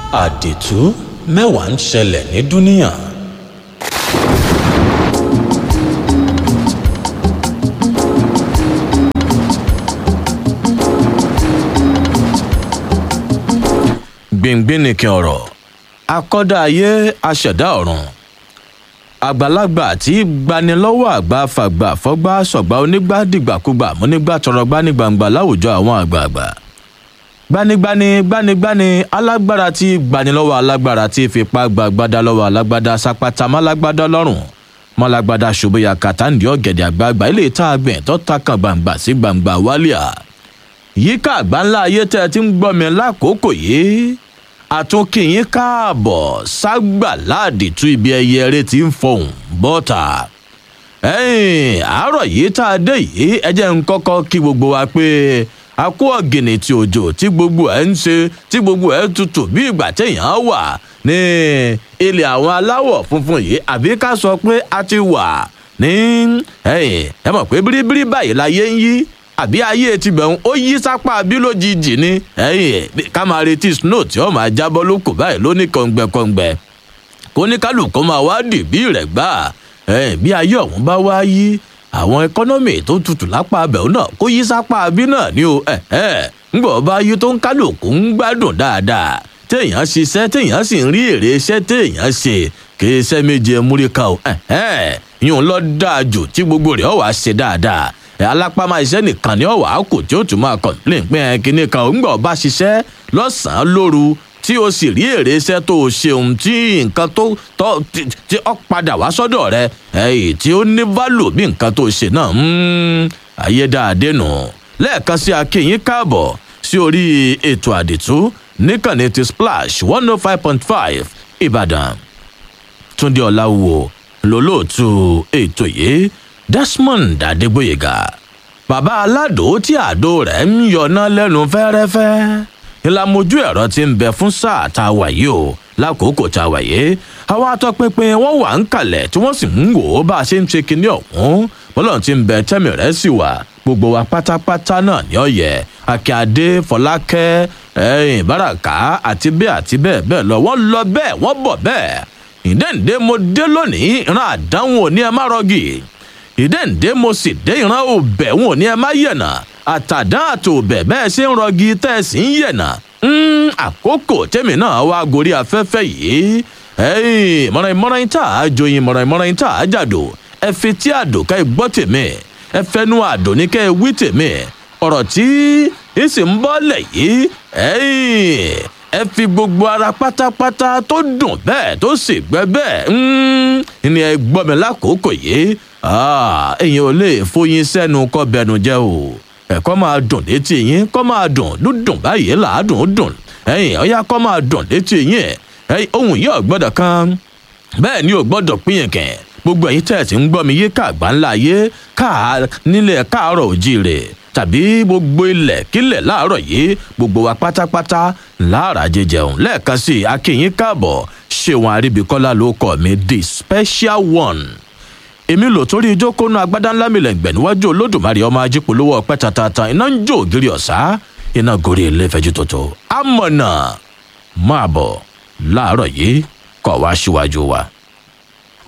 àdìtú mẹ́wàá ń ṣẹlẹ̀ ní dúníà. gbìngbìn nìkan ọ̀rọ̀ akọ́dá ayé aṣẹ̀dá ọ̀run àgbàlagbà tí gbanilọ́wọ́ àgbà fàgbà fọ́gbà sọ̀gbà onígbà dìgbàkúgbà múnígbà tọrọgbà ní gbangba láwùjọ àwọn àgbààgbà gbanigbani gbanigbani alágbára tí gbanilọ́wọ́ alágbára tí fipá gbàgbádá lọ́wọ́ alágbádá sápátá málágbádá lọ́rùn málágbádá ṣòbóyà kàtàǹdì ọ̀gẹ̀dẹ̀ àgbààgbà ilé ìta àgbẹ̀ tó takàn gbangba sí gbangba wálíà yíká àgbáńlá ayé tẹ́ ẹ ti ń gbọ́ mi lákòókò yìí àtúnkìyín káàbọ̀ ságbà láàdìtú ibi ẹyẹ eré tí ń fọhùn bọ́tà ẹ̀yìn àárọ̀ yìí tá a dé yìí ẹ jẹ́ ń kọ́kọ́ kí gbogbo wa pé a kó ọ̀gìnì tí òjò tí gbogbo ẹ̀ ń ṣe tí gbogbo ẹ̀ tutù bí ìgbà téèyàn wà ní ilẹ̀ àwọn aláwọ̀ funfun yìí àbí ká sọ pé a ti wà ní ẹ̀yìn ẹ mọ̀ pé bíríbírí báyìí láyé ń yí àbí ayé ti bẹ̀rù ó yí sápá bí lójijì ni ẹ̀yìn ká máa retí snow tí ó máa jábọ́ lóko báyìí lóní kọ̀ǹgbẹ̀kọ̀ǹgbẹ̀ kó ní kálukú máa wá dì bí rẹ̀ gbà bí ayé ọ̀hún bá wá yí àwọn ẹkọ́nọ́mì tó tutù lápá abẹ̀wò náà kó yí sápá bí náà ni o ńgbọ̀ bá yí tó ń kálukú ń gbádùn dáadáa téèyàn ṣiṣẹ́ téèyàn sì ń rí èrè iṣẹ́ téèyàn ṣe kì í ṣe méje múríkà o yíyún lọ dáa jù tí gbogbo rẹ̀ ọ̀ wá ṣe dáadáa alápámá iṣẹ́ nìkan ni ọ̀wá kò tí ó tún máa complain pé ẹ kíní kan ò ń gbọ́ bá ṣiṣẹ́ lọ́sàn-án lóru tí o sì rí èrè iṣẹ́ tó o ṣeun tí nǹkan tó tọ́ tí ó padà wá sọ́dọ̀ rẹ èyí tí ó ní value bí nǹkan tó ṣe náà ayédáadé nù lẹ́ẹ̀kan sí akínyín káàbọ̀ sí orí ètò àdìtú níkànnì ti splash one oh five point five ìbàdàn túndé ọ̀làwò lólóòtú ètò yìí desmond adégbòyega bàbá aládò tí àdó rẹ̀ ń yọná lẹ́nu fẹ́rẹ́fẹ́ ìlàmójú ẹ̀rọ ti ń bẹ fún sáà tá a wà yìí o lákòókò tá a wà yìí àwọn atọ́pinpin wọ́n wà ń kalẹ̀ tí wọ́n sì ń wò ó bá a ṣe ń ṣe kinní ọ̀hún bọ́lọ̀ tí ń bẹ tẹ́mi rẹ̀ sì wà gbogbo wa pátápátá náà ní ọ̀yẹ́ akíade fọlákẹ́ ẹ̀yìn báràká àti bẹ́ẹ̀ àti bẹ́ẹ̀ bẹ́ẹ̀ lọ wọ́n lọ bẹ́ẹ̀ wọ́n bọ̀ bẹ́ẹ̀ ìdẹ́ǹdé mo dé lónìí ìran àdánwò ní ẹ má rọgì ìdẹ́ǹdé mo sì dé ìran òbẹ̀ wọn ò ní ẹ má yẹ̀nà àtàdán àtòbẹ̀ bẹ́ẹ̀ ṣe ń rọgí tẹ́ ẹ sì ń yẹ̀nà àkókò tẹ́mi náà wá gorí afẹ́fẹ́ yìí mọ̀ràn ìmọ̀ràn tá a joyin mọ̀ràn ìmọ̀ràn tá a jàdò ẹ fi tí àdò ká ẹ gbọ́ tèmi ẹ fẹnu àdò ní ká ẹ wí tèmi ọ̀rọ̀ tí ẹ sì ń bọ́lẹ̀ yìí ẹ fi gbogbo ara pátápátá tó dùn bẹ́ẹ̀ tó sì gbẹ bẹ́ẹ̀ ni ẹ gbọ́ mi lákòókò yìí èèyàn ò lè fóyin sẹ́nu kọ́ bẹnu jẹ́ o ẹ̀kọ́ máa dùn létí yín kọ́ máa dùn dúdùn báyìí làádùn ó dùn ẹ̀yìn ọ̀yá kọ́ máa dùn létí yín ẹ̀yìn ohun yìí ò gbọ́dọ̀ kan bẹ́ẹ̀ ni ò gbọ́dọ̀ pínyẹ̀kẹ̀ gbogbo ẹ̀yin tẹ̀ tí ń gbọ́ mi yé káàgbá ńlá yé káà nílẹ̀ káàárọ̀ òjìrè tàbí gbogbo ilẹ̀ kílẹ̀ láàárọ̀ yìí gbogbo wa pátápátá láàrá jẹjẹun lẹ́ẹ̀kan sí i akínyín káàbọ̀ ṣéwọn àríbíkọ́lá ló kọ́ mi the special one èmi lò torí ìjókòónú agbádá ńlá mi lẹ́gbẹ̀ẹ́ níwájú olódùmarè ọmọ ajípolówó ọpẹ́ tatata iná ń jó ògiri ọ̀sá iná gorí ilé ìfẹ́jú tòótọ́ amọ̀nà máa bọ̀ láàárọ̀ yìí kọ̀ wá síwájú wa.